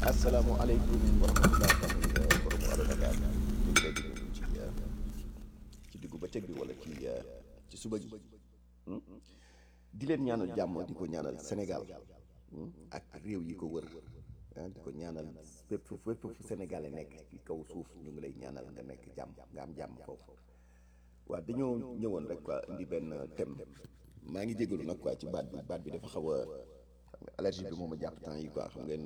asalaamaaleykum wa rahmatulah tamit borom Allo Dakar ñu ngi lay déglu ci ci diggu bëccëg bi wala ci ci suba gi di leen ñaanal jàmm di ko ñaanal Sénégal ak réew yi ko wër di ko ñaanal fépp fépp fu Sénégalais nekk ci kaw suuf ñu ngi lay ñaanal nga nekk jàmm nga am jàmm foofu waaw dañoo ñëwoon rek quoi indi benn thème maa ngi jégalu nag quoi ci baat bi baat bi dafa xaw a allergie bi moom a jàpp temps yi quoi xam ngeen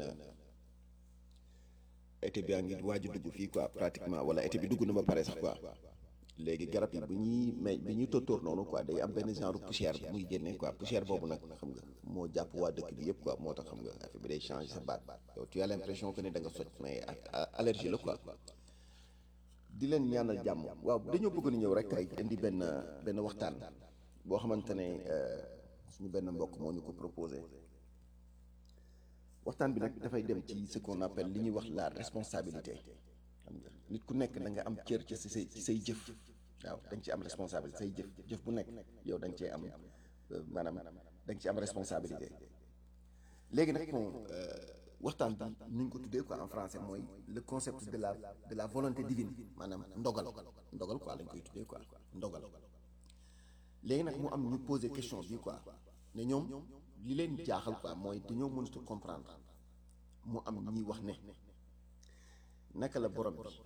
été bi a ngi waaju dugg fii quoi pratiquement wala été bi dugg na ba pare sax quoi léegi garab yi bu ñuy may bi ñuy tóortóor noonu quoi day am benn genre poussière bu muy génne quoi poussière boobu nag xam nga moo jàpp waa dëkk bi yëpp quoi moo tax xam nga affaire bi day changer sa baat yow tu as l'impression que ne da nga soj mais allergie la quoi di leen ñaanal jàmm waaw dañoo bëgg ni ñëw rek tey indi benn benn waxtaan boo xamante ne suñu benn mbokk moo ñu ko proposé waxtaan bi nag dafay dem ci ce qu'on appelle li ñuy wax la responsabilité xam nga nit ku nekk da nga am cër ci say ci say jëf waaw da nga ci am responsabilité say jëf jëf bu nekk yow da nga cee am maanaam da nga ci am responsabilité léegi nag moom waxtaan bi ni ñu ko tuddee quoi en français mooy le concept de la de la volonté divine maanaam ndogal ndogal quoi lañ koy tuddee quoi ndogal léegi nag mu am ñu poser question bi quoi ne ñoom li leen jaaxal quoi mooy dañoo mënut a comprendre mu am ñiy wax ne naka la borom bi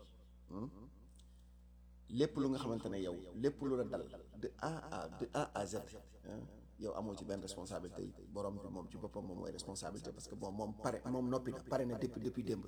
lépp lu nga xamante ne yow lépp lu la dal de A à de A à Z yow amoo ci benn responsabilité yi borom bi moom ci boppam moom mooy responsabilité parce que bon moom pare moom noppi na pare na depuis depuis démb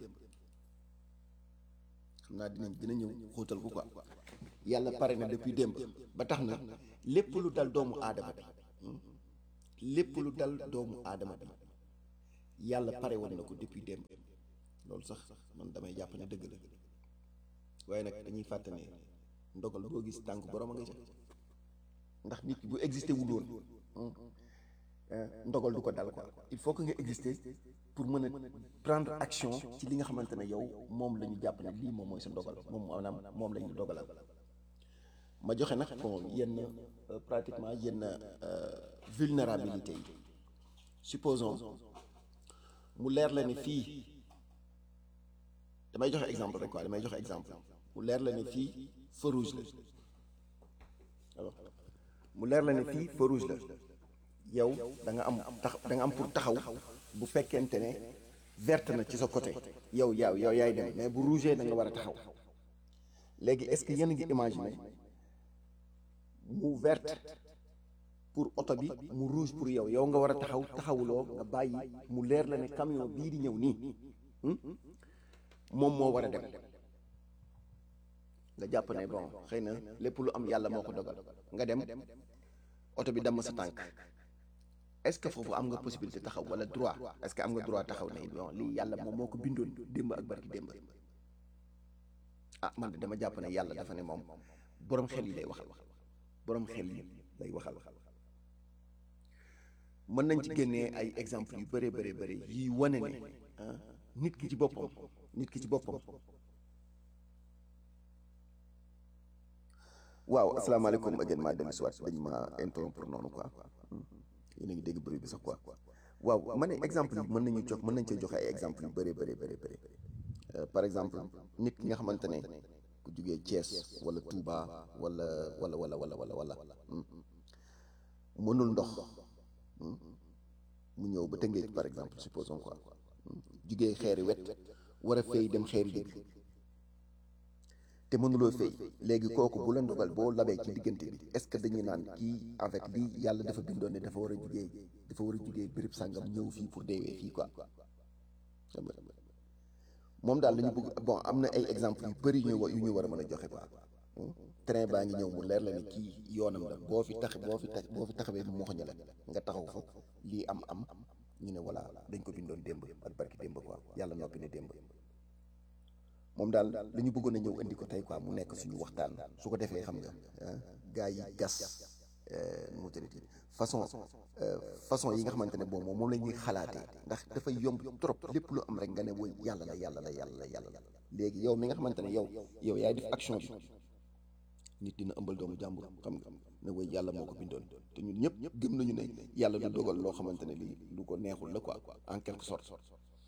xam naa dinañ dina ñëw xóotal ko quoi yàlla pare na depuis démb ba tax na lépp lu dal doomu aadama bi lépp lu dal doomu aadama bi yàlla pare woon na ko depuis démb loolu sax man damay jàpp ne dëgg la waaye nag dañuy fàtte ne ndogal boo gis tànk borom a nga ca ndax nit bu existé wul woon ndogal du ko dal quoi il faut que nga exister pour mën a prendre action ci li nga xamante ne yow moom la ñu jàpp ne lii moom mooy sa ndogal moom maanaam moom la ñu dogalal ma joxe nag bon yenn pratiquement yenn vulnérabilité yi supposons mu leer la ne fii damay joxe exemple rek quoi damay joxe exemple mu leer la ne fii feu rouge la alors mu leer la ne fii feu rouge la yow da nga am tax da nga am pour taxaw bu fekkente ne verte na ci sa côté yow yaaw yow yaay dem mais bu rouge da nga war a taxaw léegi est-ce que yéen a ngi imaginer mu verte pour oto bi mu rouge pour yow yow nga war a taxaw taxawuloo nga bàyyi mu leer la ne camion bii di ñëw nii moom moo war a dem nga jàpp ne bon xëy na lépp lu am yàlla moo ko dogal nga dem oto bi damm sa tànk est-ce que foofu am nga possibilité taxaw wala droit est-ce que am nga droit taxaw ne bon lii yàlla moom moo ko bindoon démb ak barki démb ah man de dama jàpp ne yàlla dafa ne moom boroom xel yi lay waxal boroom xel yi lay waxal mën nañ ci génnee ay exemple yu bëree bëri bëri yi wane ne nit ki ci boppam nit ki ci boppam waaw asalaamaaleykum again maa dellu si waat dañ ma interrompre noonu quoi yéen a ngi dégg bruit bi sax quoi waaw ma ne exemple yi mën nañu jox mën nañ cee joxe ay exemple yu bëree bëri bëri bëri par exemple nit ki nga xamante ne ku jugee Thiès wala Touba wala wala wala wala wala wala mënul ndox mu ñëw ba Tëngéej par exemple supposons quoi jugee xeeri wet war a fay dem xeeri dëgg te mënuloo fay léegi kooku bu la ndogal boo labee ci diggante bi est-ce que dañuy naan kii avec lii yàlla dafa bindoon ne dafa war a jugee dafa war a jugee béréb sàngam ñëw fii pour deewee fii quoi moom daal dañu bëgg bon am na ay exemple yu bëri ñu yu ñu war a mën a joxe quoi train baa ngi ñëw mu leer la ne kii yoonam la boo fi tax boo fi tax boo fi taxawee mu moxoñu la nga taxaw fa lii am am ñu ne voilà dañ ko bindoon démb ak barki démb quoi yàlla noppi ne démb moom daal li ñu bëggoon a ñëw indi ko tey quoi mu nekk suñu waxtaan su ko defee xam nga gars yi gas mu tëddee façon façon yi nga xamante ne boobu moom la ñuy xalaatee ndax dafay yomb trop lépp lu am rek nga ne woy yàlla la yàlla la yàlla la yàlla la léegi yow mi nga xamante ne yow yow yaay def action bi nit dina ëmbal doomu jàmbur xam nga ne woy yàlla moo ko bindoon te ñun ñëpp gëm nañu ne yàlla du dogal loo xamante ne lii lu ko neexul la quoi en quelque sorte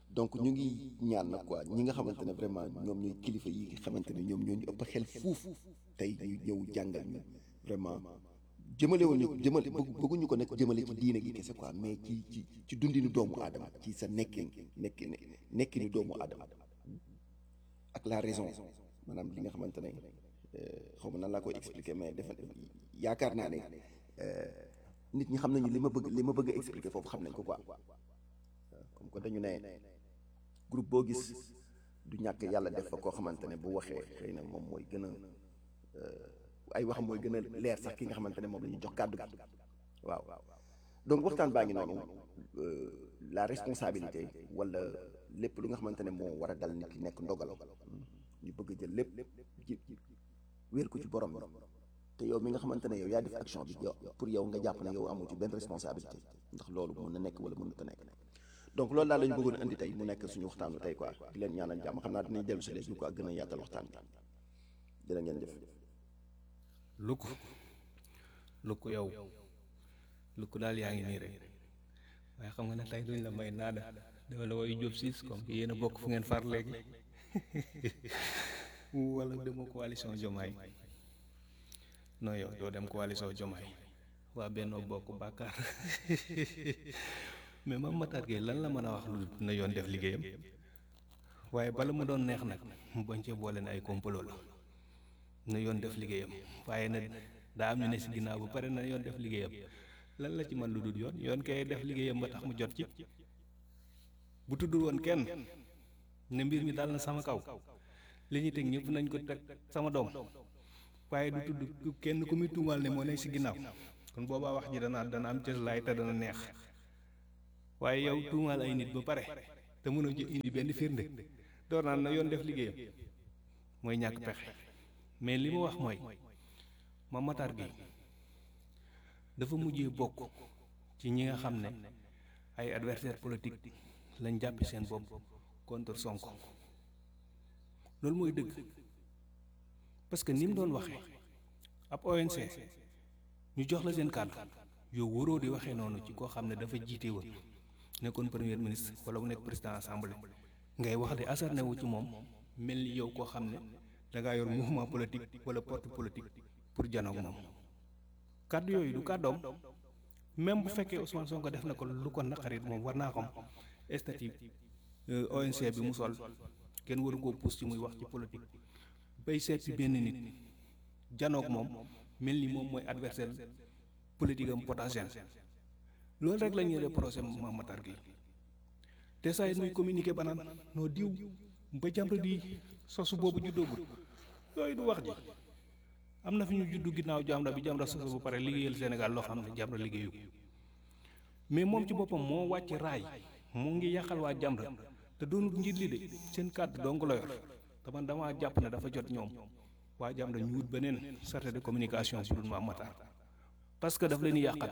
donc ñu ngi ñaan nag quoi ñi nga xamante ne vraiment ñoom ñooy kilifa yi nga xamante ne ñoom ñoo ñu ëpp xel fuuf tey ñu ñëw jàngal ñu vraiment jëmale woon ñu jëmale bëgguñu ko nekk jëmale ci diine gi kese quoi mais ci ci ci dundinu doomu aadama ci sa nekkin nekkin nekkinu doomu aadama ak la raison maanaam li nga xamante ne xaw ma nan laa koy expliquer mais defe yaakaar naa ne nit ñi xam nañu li ma bëgg li ma bëgg a expliquer foofu xam nañ ko quoi comme que dañu ne groupe boo gis du ñàkk yàlla def fa koo xamante ne bu waxee xëy na moom mooy gën a ay wax mooy gën a leer sax ki nga xamante ne moom la ñuy jox kàddu gi waaw donc waxtaan baa ngi noonu la responsabilité wala lépp lu nga xamante ne moo war a dal nit ki nekk ndogal ñu bëgg a jël lépp ji wéer ko ci borom bi te yow mi nga xamante ne yow yaa def action bi yow pour yow nga jàpp ne yow amu ci benn responsabilité ndax loolu mën na nekk wala mënut a nekk donc loolu daal la ñu bëggoon indi tey mu nekk suñu waxtaanu tey quoi di leen ñaanal jàmm xam naa dinañ dellu si léegi quoi gën a yaatal waxtaan bi dina ngeen jëf lukk lukk yow lukk daal yaa ngi nii rek waaye xam nga ne tey duñ la may naada dama la woy jóob siis comme que yéen a bokk fu ngeen far léegi wala demoo coalition jomaay non yow doo dem coalition jomaay waa Benno Bokk Bàkkaar mais Mame Matar Gueye lan la mën a wax lu na yoon def liggéeyam waaye bala mu doon neex nag mu bañ cee boole ne ay complot la na yoon def liggéeyam waaye nag daa am ñu ne si ginnaaw bu pare na yoon def liggéeyam lan la ci man lu dul yoon yoon kay def liggéeyam ba tax mu jot ci bu tuddul woon kenn ne mbir mi dal na sama kaw li ñuy teg ñëpp nañ ko teg sama doom waaye du tudd kenn ku muy tuumaal ne moo nekk si ginnaaw kon boobaa wax ji dana dana am cëslaay te dana neex waaye yow tuumaal ay nit ba pare te mënoo ci indi benn firnde door naan na yoon def liggéeyam mooy ñàkk pexe mais li ma wax mooy Mame Matar Gueye dafa mujjee bokk ci ñi nga xam ne ay adversaire politique lañ jàppi seen bopp contre Sonko loolu mooy dëgg parce que ni mu doon waxee ab ONC ñu jox la seen kàddu yow waroo di waxee noonu ci koo xam ne dafa jiite woon nekkoon premier ministre wala mu nekk président assemblée ngay wax di asarne wu ci moom mel ni yow koo xam ne dangaa yor mouvement politique wala porte politique pour janoog moom kàddu yooyu du kàddoom même bu fekkee Ousmane Sonko def na ko lu ko naqarit moom war naa xam statut ONC bi mu sol kenn waru koo pousse ci muy wax ci politique bay seet ci benn nit janoog moom mel ni moom mooy adversaire politique am potentiel loolu rek la ñuy reproché Mame Matar Gueye te saa yi muy communiqué ba naan noo diw ba Jamra di sosu boobu juddoogul yooyu du wax ji am na fi ñu juddu ginnaaw Jamra bi Jamra sosu bu pare liggéeyal Sénégal loo xam ne Jamra liggéeyu mais moom ci boppam moo wàcc raay mu ngi yàqal waa Jamra te doonul njiit li de seen kàddu dong la yor te man damaa jàpp ne dafa jot ñoom waa Jamra ñu wut beneen chargé de communication bu dul Mame Matar parce que daf leen yàqal.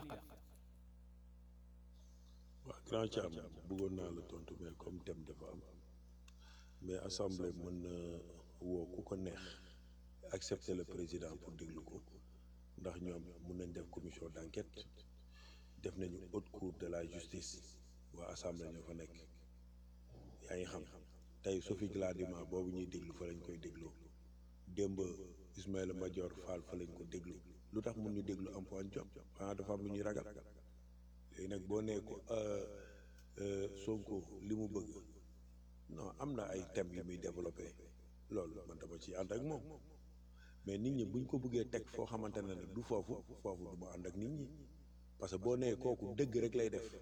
waaw grand Thiam bëggoon naa la tontu mais comme thème dafa am mais assemblée mën na woo ku ko neex accepter le président pour déglu ko ndax ñoom mun nañ def commission d'enquête def nañu haute cour de la justice waa assemblée ñoo fa nekk yaa ngi xam tey Sophie Gladima boobu ñuy déglu fa lañ koy dégloo démb Ismaïla Madior Fall fa lañ ko déglu lu tax mun ñu déglu Antoine Diome xanaa dafa am lu ñuy ragal léegi nag boo nee ko Sonko li mu bëgg non am na ay thèmes yu muy développé loolu man dama ci ànd ak moom mais nit ñi buñ ko bëggee teg foo xamante ne nag du foofu foofu du ma ànd ak nit ñi parce que boo nee kooku dëgg rek lay def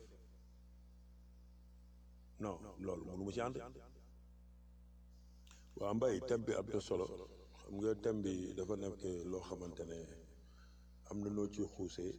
non loolu mënu ma ci ànd waa mbay thème bi am na solo xam nga thème bi dafa nekk loo xamante ne am na noo ci xuusee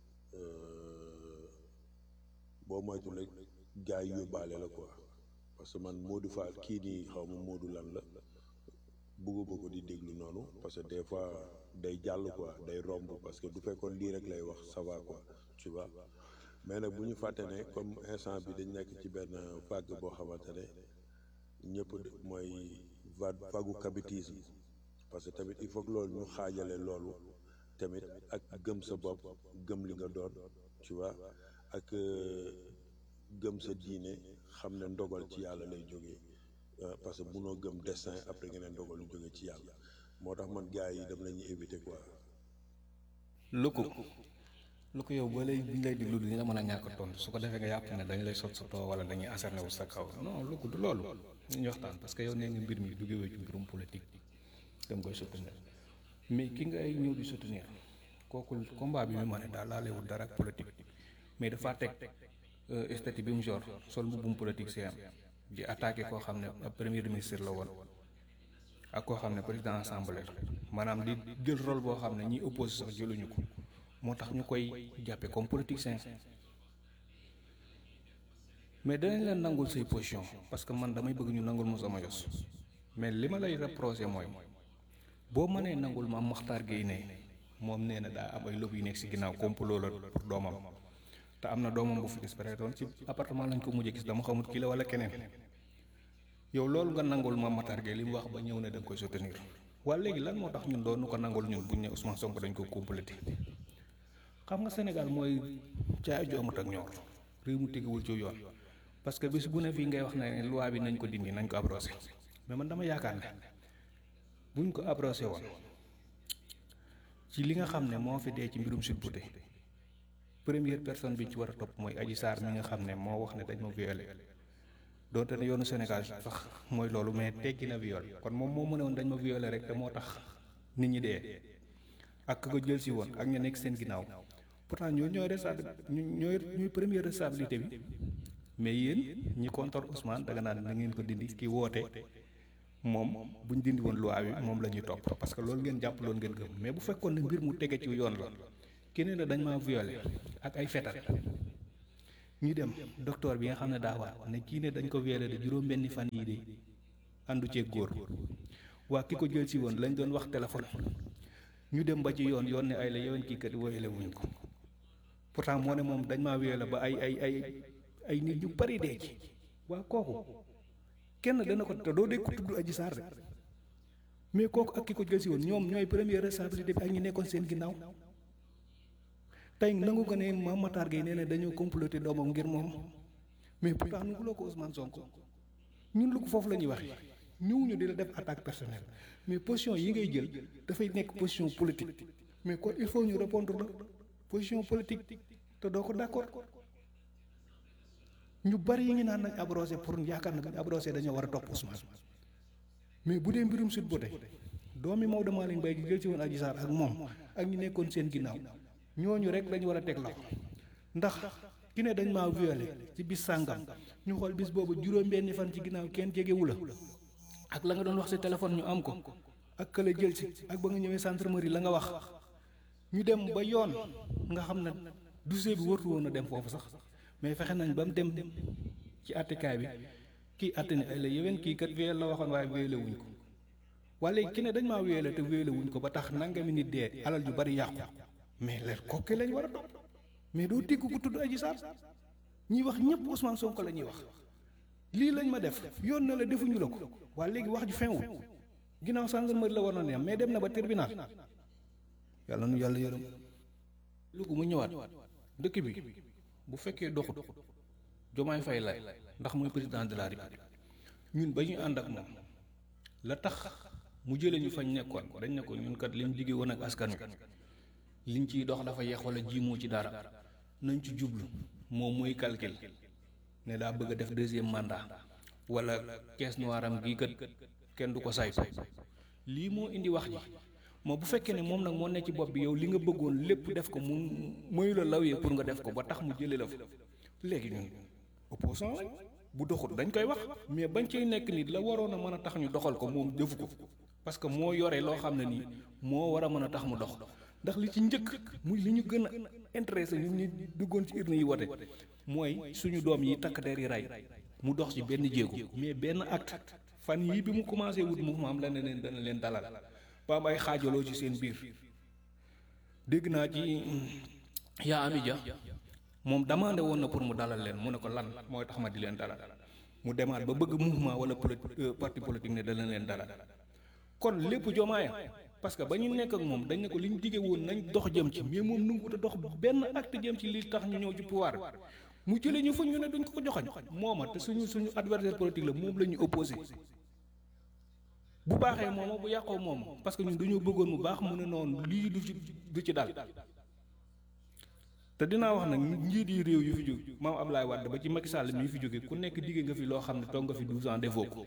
boo moytul rek gars yi yóbbaale la quoi parce que man Modou Fall kii nii xaw ma Modou lan la bëgguma ko di déglu noonu parce que des fois day jàll quoi day romb parce que du fekkoon lii rek lay wax ça va quoi tu vois mais nag bu ñu fàtte ne comme instant bi dañ nekk ci benn vague boo xamante ne ñëpp mooy vague vagu cabitisme parce que tamit il faut que loolu ñu xaajale loolu tamit ak gëm sa bopp gëm li nga doon tu vois ak gëm sa diine xam ne ndogal ci yàlla lay jógee parce que munoo gëm destin après nga ne ndogal lu jógee ci yàlla moo tax man gars yi dem la ñuy éviter quoi. lu ko lu ko yow boo lay buñ lay diglu di nga mën a ñàkk tontu su ko defee nga yàpp ne dañu lay sot sa too wala dañuy asarne wu sa kaw non lu ko du loolu ñu waxtaan parce que yow nee nga mbir mi duggee ci mbirum politique dem koy soutenir mais ki ngay ñëw di soutenir kooku combat bi mu ma ne daal laalewul dara ak politique mais dafa teg statut bi mu jor sol mbubbum politique si am di attaqué koo xam ne premier ministre la woon ak koo xam ne président assemblée maanaam di jël rôle boo xam ne ñi opposé sax jëluñu ko moo tax ñu koy jàppe comme politicien mais danañ leen nangul say position parce que man damay bëgg ñu nangul ma sama yos mais li ma lay reproché mooy boo mënee nangul ma Maxtaar Gueye ne moom nee na daa am ay lobby yu nekk si ginnaaw complot la pour doomam te am na doomam bu fi disparaître ci appartement lañ ko mujjee gis dama xamut kii la wala keneen yow loolu nga nangul ma Maxtaar Gueye li mu wax ba ñëw ne da nga koy soutenir waa léegi lan moo tax ñun doon nu ko nangul ñun buñ ne Ousmane Sonko dañ ko complété xam nga Sénégal mooy caay ju amut ak ñoor réew mu tegewul ci yoon parce que bis bu ne fii ngay wax ne loi bi nañ ko dindi nañ ko abrogé mais man dama yaakaar ne buñ ko abrogé woon ci li nga xam ne moo fi dee ci mbirum Sweet Beauté première personne bi ci war a topp mooy Adji Sarr mi nga xam ne moo wax ne dañ ma violé doonte ne yoonu Sénégal sax mooy loolu mais teggi na viol kon moom moo mën a woon dañ ma violé rek te moo tax nit ñi dee ak ko jël si woon ak ña nekk seen ginnaaw pourtant ñoo ñooy responsabilité ñooy ñooy première responsabilité bi mais yéen ñi contre Ousmane danga naan na ngeen ko dindi ki woote moom bu ñu dindi woon loi bi moom la ñuy topp parce que loolu ngeen jàpp loolu ngeen gëm mais bu fekkoon ne mbir mu tege ci yoon la keneen ne dañ maa violé ak ay fetal ñu dem docteur bi nga xam ne daa waat ne kii ne dañ ko violé de juróom benni fan yii de àndu cee góor waa ki ko jël si woon lañ doon wax téléphone ñu dem ba ci yoon yoon ne ay la yoon kii kat violé wuñ ko pourtant moo ne moom dañ maa violé ba ay ay ay ay nit ñu bari dee ci waa kooku kenn dana ko te doo dee ko tudd Adji Sarr rek mais kooku ak ki ko jël si woon ñoom ñooy première responsabilité bi ak ñi nekkoon seen ginnaaw tey nangu ko ne Mame Matar Gueye nee na dañoo comploter doomam ngir moom mais pourtant nu loo ko Ousmane Sonko ñun lu ko foofu la ñuy waxee ñëwuñu di la def attaque personnelle mais position yi ngay jël dafay nekk position politique mais kon il faut ñu répondre la position politique te doo ko d'accord ñu bari yi ngi naan nañ abrogé pour yaakaar na bu ñu abrogé dañoo war a topp Ousmane mais bu dee mbirum Sweet Beauté doomi Maodo Malick Mbaye gi jël ci woon Adji Sarr ak moom ak ñi nekkoon seen ginnaaw ñooñu rek lañu war a teg loxo ndax ki ne dañ maa violé ci bis sàngam ñu xool bis boobu juróom-benni fan ci ginnaaw kenn jegewu la ak la nga doon wax ci téléphone ñu am ko ak ka la jël ci ak ba nga ñëwee gendarmerie la nga wax ñu dem ba yoon nga xam ne dossier bi wartu woon a dem foofu sax mais fexe nañ ba mu dem ci attikaay bi kii atte ne ay la yéwén kii kat violé la waxoon waaye violé wuñ ko waaye léegi ki ne dañ maa violé te violé wuñ ko ba tax nangami nit dee alal ju bari yàqu mais leer kooku lañ war a topp mais doo dégg ku tudd Adji Sarr ñuy wax ñëpp Ousmane Sonko la ñuy wax lii lañ ma def yoon na la defuñu la ko waaye léegi wax ju fenwul ginnaaw gendarmerie la war na ne mais dem na ba tribunal yàlla nu yàlla yërëm lu ko mu ñëwaat dëkk bi bu fekkee doxut jomaay fay lay ndax mooy président de la république ñun ba ñuy ànd ak moom la tax mu jëlee ñu fañ nekkoon dañ ne ko ñun kat liñ liggéey woon ak askan wi liñ ciy dox dafa yeex wala jiimoo ci dara nañ ci jublu moom mooy calcul ne daa bëgg a def deuxième mandat wala caisse noire am gii kat kenn du ko saytu lii moo indi wax ji moo bu fekkee ne moom nag moo nekk ci bopp bi yow li nga bëggoon lépp def ko mu mooy la lawee pour nga def ko ba tax mu jëlee la fa léegi ñun opposant lañ bu doxut dañ koy wax mais bañ cay nekk nit la waroon a mën a tax ñu doxal ko moom defu ko parce que moo yore loo xam ne nii moo war a mën a tax mu dox ndax li ci njëkk muy li ñu gën a intéressé ñun ñu duggoon ci urne yi wote mooy suñu doom yi takk der yi rey mu dox ci benn jéego mais benn acte fan yii bi mu commencé wut mouvement am la ne leen dana leen dalal ba am ay xaajaloo ci seen biir dégg naa ci yaa ami ja moom demandé woon na pour mu dalal leen mu ne ko lan mooy tax ma di leen dalal mu demaat ba bëgg mouvement wala parti politique ne dana leen dalal kon lépp jomaaya parce que ba ñu nekk ak moom dañ ne ko li ñu diggee woon nañ dox jëm ci mais moom nanguwut a dox benn acte jëm ci li tax ñu ñëw ci pouvoir mu jëlee ñu fa ñu ne duñ ko ko joxañ mooma te suñu suñu adversaire politique la moom la ñu opposé bu baaxee mooma bu yàqoo mooma parce que ñun dañoo bëggoon mu baax mu ne noonu lii du ci du ci dal te dinaa wax nag njiit yi réew yu fi jóge maam Ablaye Wade ba ci Macky Sall mii fi jóge ku nekk digge nga fi loo xam ne toog nga fi 12 ans defoo ko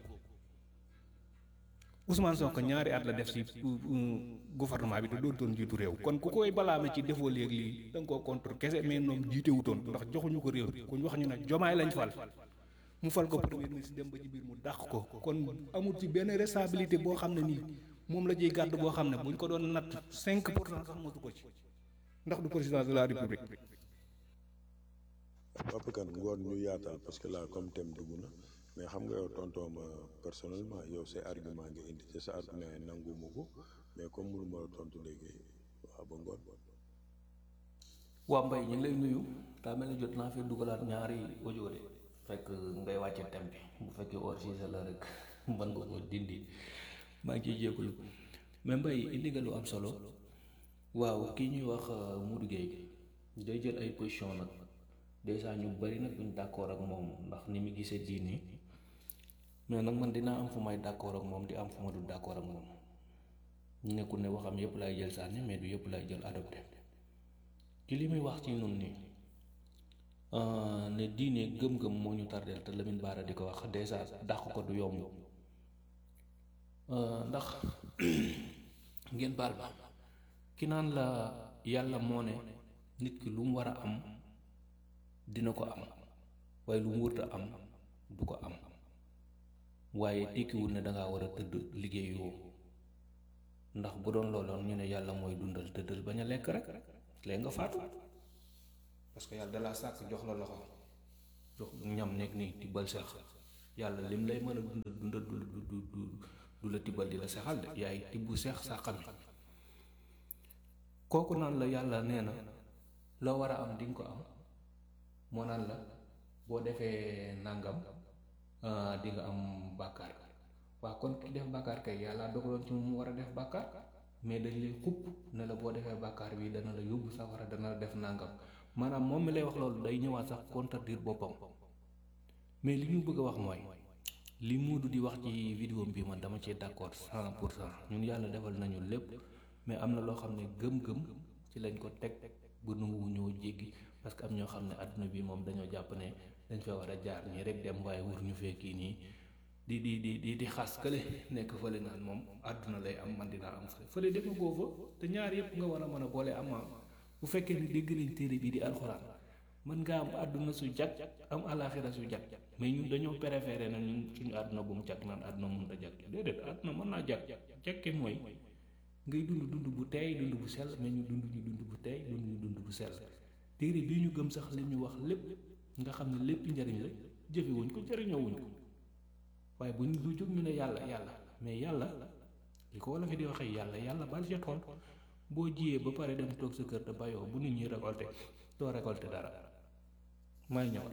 Ousmane Sonko ñaari at la def ci gouvernement bi te doon toon jiitu réew kon ku koy balaame ci defoo léegi lii da nga koo contre kese mais noom jiite wutoon ndax joxuñu ko réew kuñ wax ñu ne jomaay lañ fal mu fal ko premier ministre dem ba ci biir mu dàq ko kon amul ci benn responsabilité boo xam ne nii moom la jiy gàdd boo xam ne buñ ko doon natt 5 pour cent sax mosu ko ci ndax du président de la république. Papa Kane ngoon ñu yaatal parce que là comme thème dugg na mais xam nga yow tonton ma personnellement yow say argument nga indi te sa argument yi nanguma ko mais comme mënu ma la tontu léegi waaw ba ngoon. waa mbay ñu ngi lay nuyu daa mel ni jot naa fi dugalaat ñaari audio de fekk ngay wàcce thème bi bu fekkee hors sujet la rek mën nga ko dindi maa ngi ciy jégalu mais mbay indi nga lu am solo waaw kii ñuy wax Modou Gueye day jël ay position nag dèjà ñu bari nag duñ d'accord ak moom ndax ni mu gisee diini mais nag man dinaa am fu may d'accord ak moom di am fu ma du d'accord ak moom nekkul ne waxam yëpp lay jël sànni mais du yëpp lay jël adopté ci li muy wax ci nun ni ne diine gëm-gëm moo ñu tardeel te Lamine Bara di ko wax dèjà dàq ko du yomb ndax ngeen baal ba ki naan la yàlla moo ne nit ki lu mu war a am dina ko am waaye lu mu wërta am du ko am waaye tekkiwul ne dangaa war a tëdd liggéeyoo ndax bu doon looloon ñu ne yàlla mooy dundal tëddal bañ a lekk rek léegi nga faatu parce que yàlla dalaa sàkk jox la loxo jox ñam nekk nii tibbal sex yàlla lim lay mën a dundal dundal du du du du la tibbal di la sexal de yaay tibbu seex sàqami kooku naan la yàlla nee na loo war a am di nga ko am moo naan la boo defee nangam di nga am bàkkaar waaw kon ki def bàkkaar kay yàlla dogaloon ci mu war a def bàkkaar mais dañ lay xupp ne la boo defee bàkkaar bi dana la yóbbu safara dana la def nangam maanaam moom mi lay wax loolu day ñëwaat sax contredire boppam mais li ñu bëgg a wax mooy li Moodu di wax ci vidéo bi man dama cee d'accord cent pour cent ñun yàlla defal nañu lépp mais am na loo xam ne gëm-gëm ci lañ ko teg bu nangu ñëw jéggi parce que am ñoo xam ne àdduna bi moom dañoo jàpp ne dañ fa war a jaar nii rek dem waaye wur ñu fekki nii di di di di di xas kële nekk fële naan moom àdduna lay am man dinaa am fële fële defa goo fa te ñaar yëpp nga war a mën a boole am bu fekkee ni dégg nañ téere bi di alxuraan mën nga am àdduna su jag am alaxira su jag mais ñun dañoo préféré na ñun suñu àdduna bu mu jag naan àdduna mënut a jag déedéet àdduna mën naa jag jagke mooy ngay dund dund bu teey dund bu sell mais ñu dund ñu dund bu teey dund ñu dund bu sell téere bii ñu gëm sax li ñu wax lépp nga xam ne lépp njariñ la jëfewuñ ko jëriñoowuñ ko waaye bu ñu lu jóg ñu ne yàlla yàlla mais yàlla li ko wala fi di waxee yàlla yàlla bal ca tool boo jiyee ba pare dem toog sa kër te bayoo bu nit ñi récolté doo récolté dara may ñëw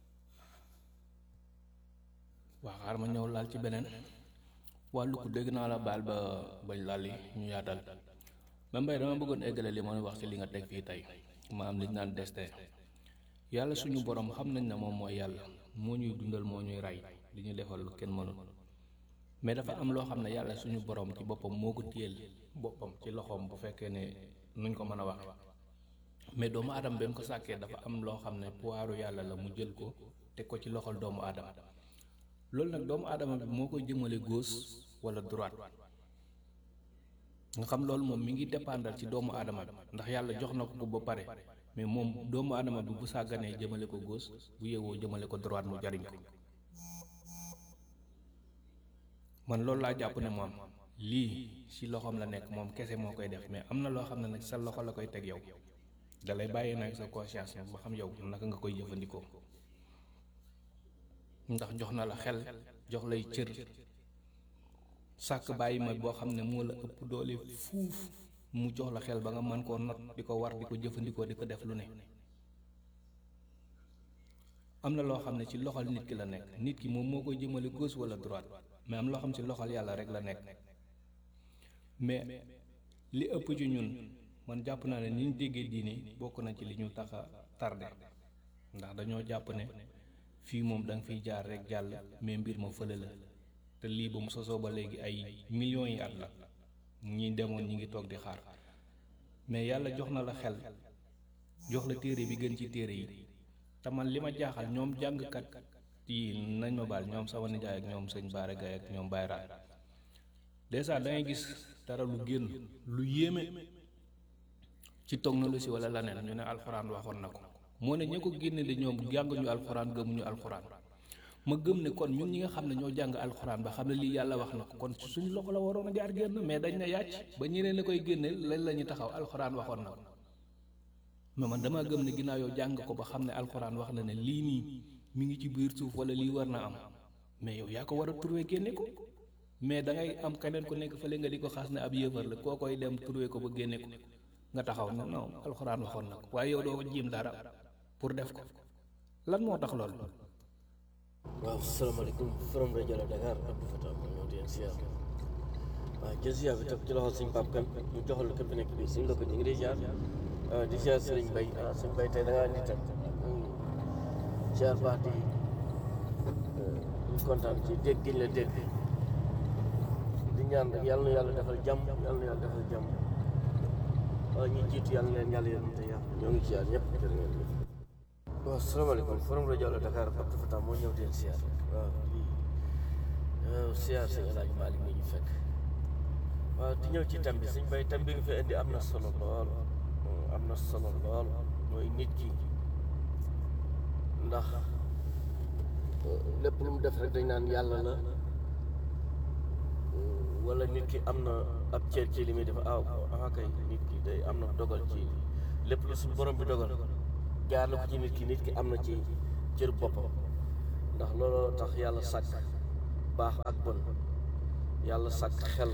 waa xaar ma ñëw laal ci beneen wàllu ko dégg naa la baal ba bañ laal yi ñu yaatal ba mbay dama bëggoon eggale li mooy wax ci li nga teg fii tey ma am li ñu naan destin yàlla suñu borom xam nañ ne moom mooy yàlla moo ñuy dundal moo ñuy rey li ñu defal lu kenn mënul mais dafa am loo xam ne yàlla suñu borom ci boppam moo ko téyel boppam ci loxoom bu fekkee ne nuñ ko mën a wax mais doomu aadama ba mu ko sàkkee dafa am loo xam ne puwaaru yàlla la mu jël ko teg ko ci loxol doomu aadama loolu nag doomu aadama bi moo koy jëmale gauche wala droite nga xam loolu moom mi ngi dépendre ci doomu aadama bi ndax yàlla jox na ko ko ba pare mais moom doomu aadama bi bu sàgganee jëmale ko gauche bu yeewoo jëmale ko droite mu jariñ ko man loolu laa jàpp ne moom lii ci loxoom la nekk moom kese moo koy def mais am na loo xam ne nag sa loxo la koy teg yow dalay bàyyi nag sa conscience ba xam yow naka nga koy jëfandikoo ndax jox na la xel jox lay cër sàkk bàyyi ma boo xam ne moo la ëpp doole fuuf mu jox la xel ba nga mën koo not di ko war di ko jëfandikoo di ko def lu ne am na loo xam ne ci loxol nit ki la nekk nit ki moom moo koy jëmale gauche wala droite mais am loo xam ci loxol yàlla rek la nekk mais li ëpp ci ñun man jàpp naa ne ni ñu déggee diine bokk na ci li ñu tax a tardé ndax dañoo jàpp ne fii moom da nga fiy jaar rek jàll mais mbir ma fële la te lii ba mu sosoo ba léegi ay millions yi at la ñi demoon ñi ngi toog di xaar mais yàlla jox na la xel jox la téere bi gën ci téere yi te man li ma jaaxal ñoom jàngkat yi nañ ma baal ñoom sama nijaay ak ñoom sëñ Baara Gaye ak ñoom Bayra dèjà da ngay gis dara lu génn lu yéeme ci technologie wala leneen ñu ne alxuraan waxoon na ko moo ne ña ko génne de ñoom jànguñu alxuraan gëmuñu alxuraan ma gëm ne kon ñun ñi nga xam ne ñoo jàng alxuraan ba xam ne lii yàlla wax na ko kon ci suñu loxo la waroon a jaar génn mais dañ ne yàcc ba ñeneen la koy génne lañ la ñu taxaw alxuraan waxoon na ko mais man dama gëm ne ginnaaw yow jàng ko ba xam ne alxuraan wax na ne lii nii mi ngi ci biir suuf wala lii war na am mais yow yaa ko war a trouvé génne ko mais da ngay am keneen ku nekk fële nga di ko xaas ne ab yëfar la koo koy dem trouvé ko ba génne ko nga taxaw ne non alxuraan waxoon na ko waaye yow doo jiim dara pour def ko lan moo tax loolu. waaw salaamaaleykum forom rajo la Dakar Abdou Fatah ma ñëw di leen siyaar waaw jël siyaar bi teg ci loxo suñ pap kan ñu joxal képp nekk bi suñ lëkk ñu ngi di siyaar di siyaar sëriñ Bay ah sëriñ Bay tey da ngaa nitam siyaar baax di ñu kontaan ci dégg giñ la dégg di ñaan rek yàlla na yàlla defal jàmm yàlla na yàlla defal jàmm waaw ñi jiitu yàlla na leen yàlla yërëm te yàlla ñoo ngi siyaar ñëpp jërë ngeen jëf waaw salaamaaleykum forom rajo la Dakar Abdou Fatah moo ñëw deen siyaar waaw di siyaar sëñ El Hadj Malick mi ñu fekk waaw di ñëw ci tam bi suñ bay tam bi nga fi indi am na solo lool am na solo lool mooy nit ki ndax lépp lu mu def rek dañ naan yàlla la wala nit ki am na ab cër ci li muy def ah ah kay nit ki day am na dogal ci lépp lu suñu borom bi dogal jaar la ko ci nit ki nit ki am na ci cër boppam ndax looloo tax yàlla sàkk baax ak bon yàlla sàkk xel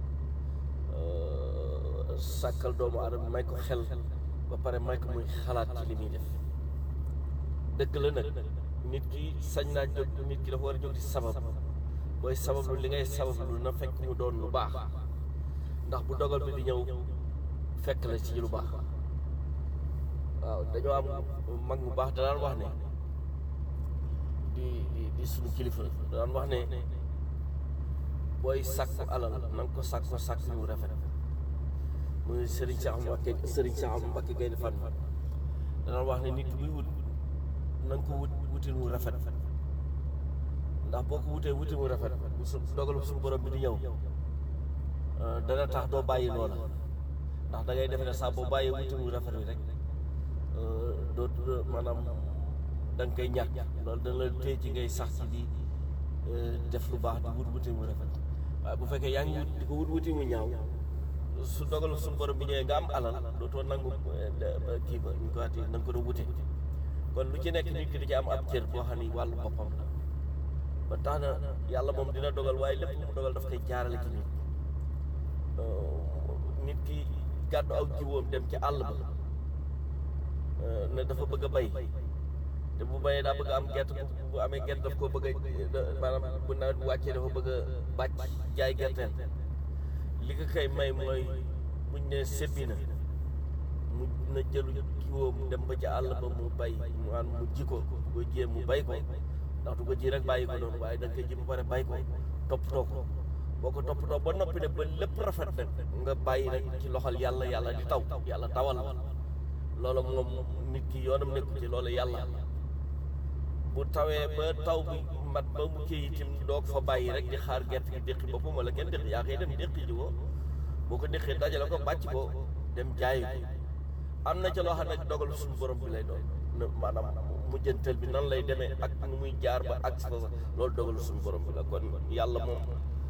sàkkal doomu aadama may ko xel ba pare may ko muy xalaat ci li muy def dëgg la nag nit ki sañ naa jóg nit ki dafa war a jóg di sabab booy sabablu li ngay sabablu na fekk mu doon lu baax ndax bu dogal bi di ñëw fekk la ci lu baax waaw dañoo am mag mu baax danaan wax ne di di di suñu kilifa danaan wax ne booy sàkku alal na nga ko sàkku sàkku yu rafet muy Serigne Cheikh Mbacké Serigne Cheikh Mbacké Gaynde Fatma danaan wax ne nit ki buy wut na nga ko wut wutin wu rafet ndax boo ko wutee wutin wu rafet bu su dogalu suñu borom bi di ñëw dana tax doo bàyyi loola ndax da ngay defe ne saa boo bàyyee wutin wu rafet wi rek doo maanaam da nga koy ñàkk loolu dana la téye ci ngay sax ci di def lu baax di wut wutin wu rafet waaye bu fekkee yaa ngi wut di ko wut wutin wu ñaaw su dogalu suñu borom bi ñëwee nga am alal dootoo nangu kii ba ñu ko ati na nga ko doon wute kon lu ci nekk nit ki di ci am ab cër boo xam ni wàllu boppam la ba tax na yàlla moom dina dogal waaye lépp mu dogal daf koy jaarale ci nit nit ki gàddu aw jiwoom dem ci àll ba ne dafa bëgg a bay te bu bayee daa bëgg a am gerte bu amee gerte daf koo bëgg a maanaam bu nawet bu wàccee dafa bëgg a bàcc jaay gerteel li ko kay may mooy buñ ne sebbi na mu na jëlu jiwoom dem ba ca àll ba mu bay mu an mu ji ko bu ko jiyee mu bay ko ndax du ko ji rek bàyyi ko noonu waaye da nga koy ji ba pare bay ko toppatoo ko boo ko toppatoo ba noppi ne ba lépp rafet nag nga bàyyi nag ci loxol yàlla yàlla di taw yàlla tawal loolu moom nit ki yoonam nekku ci loolu yàlla bu tawee ba taw bi mat ba mu kii itam doo ko fa bàyyi rek di xaar gerte gi déqi boppam wala kenn déqi yaa koy dem déqi ji ko boo ko déqee dajale ko bàcc ko dem jaayi ko am na ca loo xam ne dogal suñu borom bi lay doon maanaam mujjantal bi nan lay demee ak nu muy jaar ba ak sa loolu dogal suñu borom bi la kon yàlla moom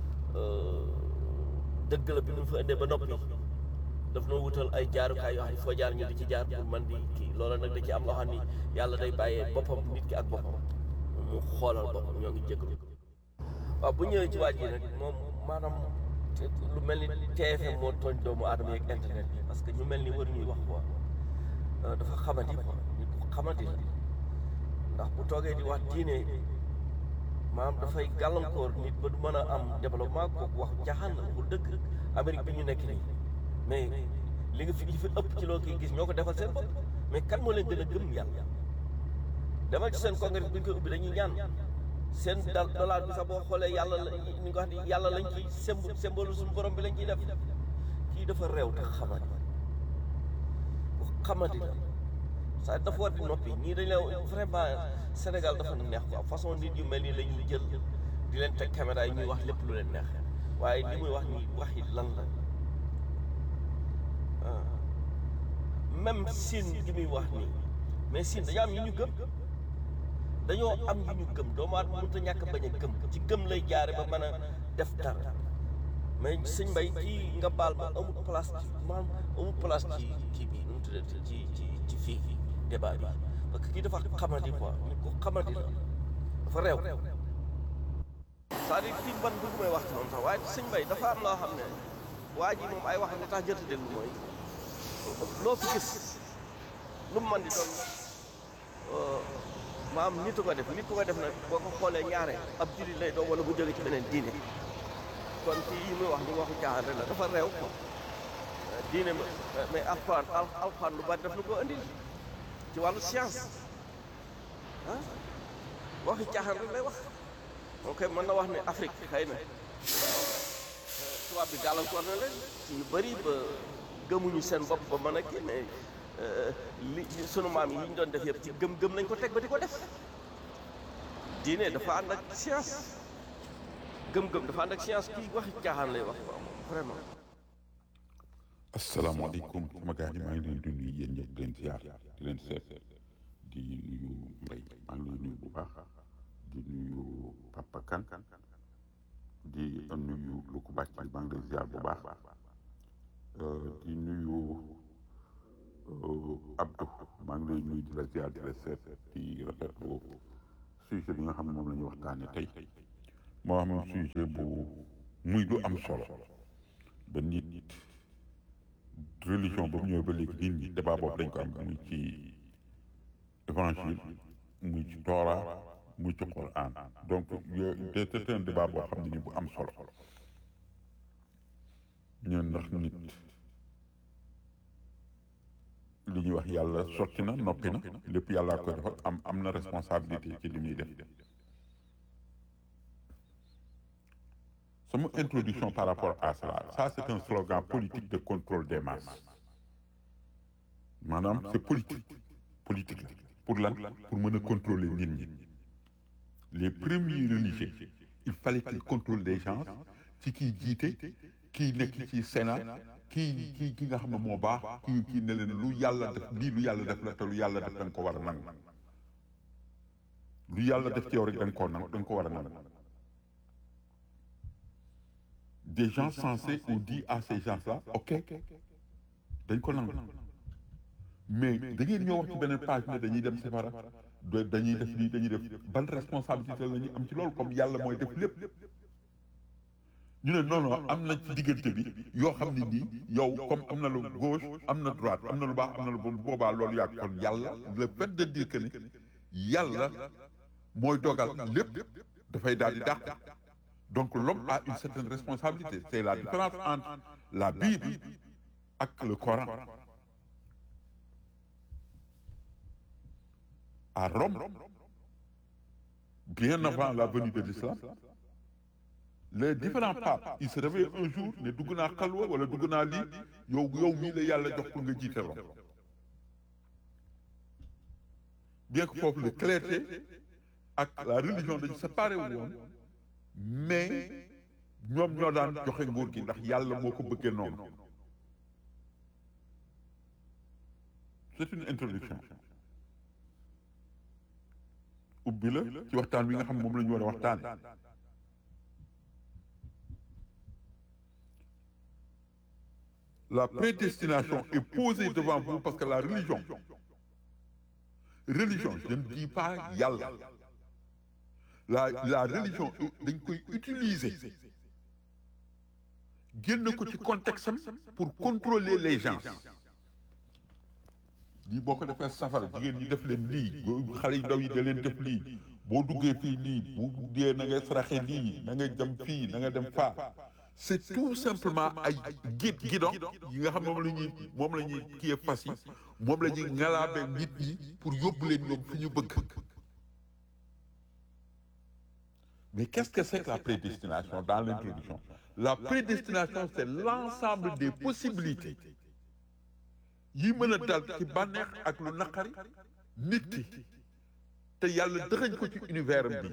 dëgg la bi mu fa indee ba noppi daf noo wutal ay jaarukaay yoo xam ne foo jaar ñu di ci jaar pour man di kii loola nag da ci am loo xam ni yàlla day bàyyee boppam nit ki ak boppam mu xoolal boppam ñoo ngi jégalu waaw bu ñëwee ci waaj yi nag moom maanaam lu mel ni TFM moo tooñ doomu aadama yeeg internet bi parce que ñu mel ni war ñuy wax quoi dafa xamati quoi nit ku xamati la ndax bu toogee di wax diine maanaam dafay gàllankoor nit ba du mën a am développement kooku wax jaaxaan la bu dëgg Amérique bi ñu nekk nii mais li nga fi li fi ëpp ci loo koy gis ñoo ko defal seen bopp mais kan moo leen gën a gëm yàlla demal ci seen congrès bi ñu koy ubbi dañuy ñaan seen dal dollar bi sax boo xoolee yàlla la ni nga wax ni yàlla lañ ciy symbole symbole suñu borom bi lañ ciy def kii dafa réew te xamadi bu xamadi la ça dafa war di noppi ñii dañ la vraiment Sénégal dafa neex quoi façon nit yu mel nii la ñuy jël di leen teg caméra yi ñuy wax lépp lu leen neex waaye li muy wax nii wax yi lan la ah même Sine gi muy wax nii mais Sine dañoo am yu ñu gëm dañoo am yu ñu gëm doomu aadama mënut a ñàkk bañ a gëm ci gëm lay jaare ba mën a def dara mais sëñ Mbay kii nga baal ma amul place ci maanaam amul place ci kii bi nu mu tuddati ci ci ci fii débat bi parce que kii dafa xamadi quoi nit ko xamadi la dafa réew c'est-à-dire kii ban bëgg may wax ci moom sax waaye sëñ Mbay dafa am loo xam ne waa ji moom ay wax li tax jërta déglu mooy loo fi gis lu mu man di doon maam nit ko def nit ko def nag boo ko xoolee ñaare ab jullit lay doon wala bu jóge ci beneen diine kon kii yi muy wax ni waxu caaxaan rek la dafa réew ko diine mais alxuraan alxuraan lu bari daf lu ko andil ci wàllu science ah waxi caaxaan rek lay wax moom kay mën na wax ne Afrique xëy na tubaab bi gàllankoor na leen ci yu bëri ba gëmuñu seen bopp ba mën a kii mais li sunu maam yi ñu doon def yëpp ci gëm-gëm lañ ko teg ba di ko def diine dafa ànd ak science gëm-gëm dafa ànd ak science kii waxi caaxaan lay wax quoi moom vraiment. asalaamaaleykum sama gars yi maa ngi leen di nuyu yéen ñëpp di leen ziar di leen seet di nuyu Mbaye maa ngi lay nuyu bu baax di nuyu Papa Kan di nuyu Luku Bàcc maa ngi lay ziar bu baax di nuyu Abdou maa ngi lay nuyu di la ziar di la seet di rafetlu sujet bi nga xam ne moom la ñuy waxtaanee tey moo xam ne sujet bu muy du am solo ba nit religion ba mu ñëwee ba léegi nit ñi débat boobu dañ ko am muy ci évangile muy ci Torah muy ci Coran donc yooyu c'est un débat boo xam ne ni bu am solo ñun ndax nit li ñuy wax yàlla sotti na noppi na lépp yàllaa koy defal am am na responsabilité ci li muy def sama introduction par rapport à cela ça c'est un slogan politique de contrôle des masses maanaam c'est politique politique la pour lan pour mën a contrôler nit ñi les premiers religieux il fallait qu'ils contrôlent les gens ci kiy jiite kii nekk ci Sénat kii kii ki nga xam ne moo baax kii kii ne leen lu yàlla def lii lu yàlla def la te lu yàlla def da nga ko war a nangu lu yàlla def ci yow rek da nga koo nangu da nga ko war a nangu des gens sensés ont dit à ces gens-là ok dañ ko nangu mais da ngeen ñoo wax ci beneen page ne dañuy dem safara dañuy def lii dañuy def ban responsabilité la ñuy am ci loolu comme yàlla mooy def lépp ñu ne non non am na ci diggante bi yoo xam ne nii yow comme am na lu gauche am na droite am na lu baax am na lu bon boobaa loolu yaa kon yàlla le fait de dire que ne yàlla mooy dogal lépp dafay daal di dàq donc l'homme a une certaine responsabilité c'est la différence entre la Bible ak le Coran à Rome bien avant la venue de l'islam les différents papes ils se réveillent un jour ne dugg naa xalwa wala dugg naa lii yow yow mii la yàlla jox pour nga jiite Rome bien que foofu le clergé ak la religion dañu séparé wu woon mais ñoom ñoo daan joxe nguur gi ndax yàlla moo ko bëggee noonu c'est une introduction ubbi la ci waxtaan wi nga xam moom la ñu war a waxtaan la prédestination est posée devant vous parce que la religion religion je ne dis pas yàlla la la religion dañ koy utiliser génn ko ci contexte am pour contrôler les gens lii boo ko defee safara jigéen ñi def leen lii xale yu ndaw yi da leen def lii boo duggee fii lii bu dee na ngay saraxe lii na ngay dem fii na nga dem faa c'est tout simplement ay guide guidon yi nga xam moom la ñuy moom la ñuy kiyee fas yi moom la ñuy ngalaabe nit ñi pour yóbbu leen ñoom fi ñu bëgg Mais qu'est-ce que c'est que la prédestination dans l'introduction La prédestination, c'est l'ensemble des possibilités yi mën a dal ci bànneex ak lu naqari nit ki te yàlla dëxañ ko ci univers am bi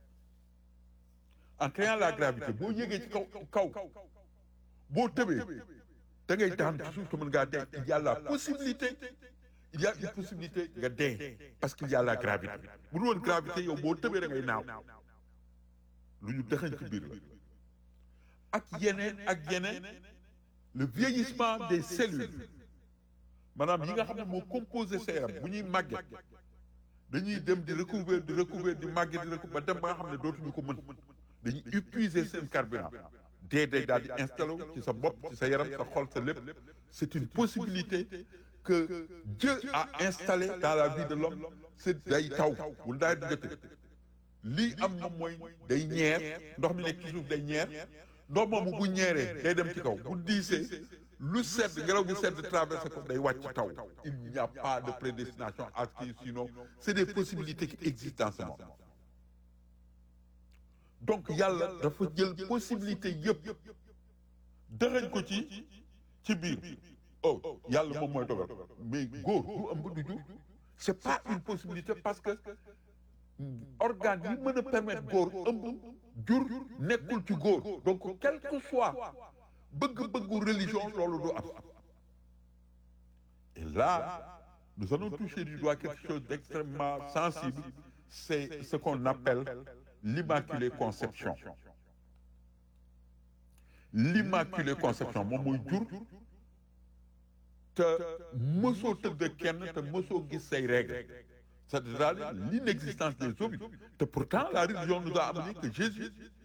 en créant la gravité boo yégee ci kaw kaw boo tëbee da ngay daan ci suuf te mën ngaa dee il y a la possibilité il y a une possibilité nga dee parce qu'il y a la gravité bu dul woon gravité yow boo tëbee da ngay naaw lu ñu dëxañ ci biir la ak yeneen ak yeneen le vieillissement des cellules maanaam yi nga xam ne moo composé sa yaram bu ñuy màgget dañuy dem di recouvrir di recouvrir di màgget di recouvrir ba dem ba nga xam ne dootuñu ko mën dañuy épuiser seen carburant dee day daal di installé ci sa bopp ci sa yaram sa xol sa lépp c'est une possibilité que Dieu a installé dans la vie de l'homme c'est day taw bu daay di jotee lii am moom mooy day ñeer ndox mi nekk ci suuf day ñeer ndox moomu bu ñeeree day dem ci kaw bu diisee lu sedd ngelaw bu sedd traversé ko day wàcc taw il n'y a pas de prédestination à ce qui sinon c'est des possibilités qui existent en ce monde donc yàlla dafa jël possibilité yëpp dëxañ ko ci ci biir oh yàlla moom mooy dogal mais góor du ëmb du jur c'est pas une possibilité parce que organe yi mën a permettre góor ëmb jur nekkul ci góor donc quel que soit bëgg-bëggu religion loolu du am et là nous allons toucher du doigt quelque chose d'extrêmement sensible c'est ce qu'on appelle l'immaculée conception l'immaculée conception moom mooy jur te mësoo tëdd kenn te mësoo gis say règles c'est-à-dire l'inexistence des ovules te pourtant la religion nous a amené que Jésus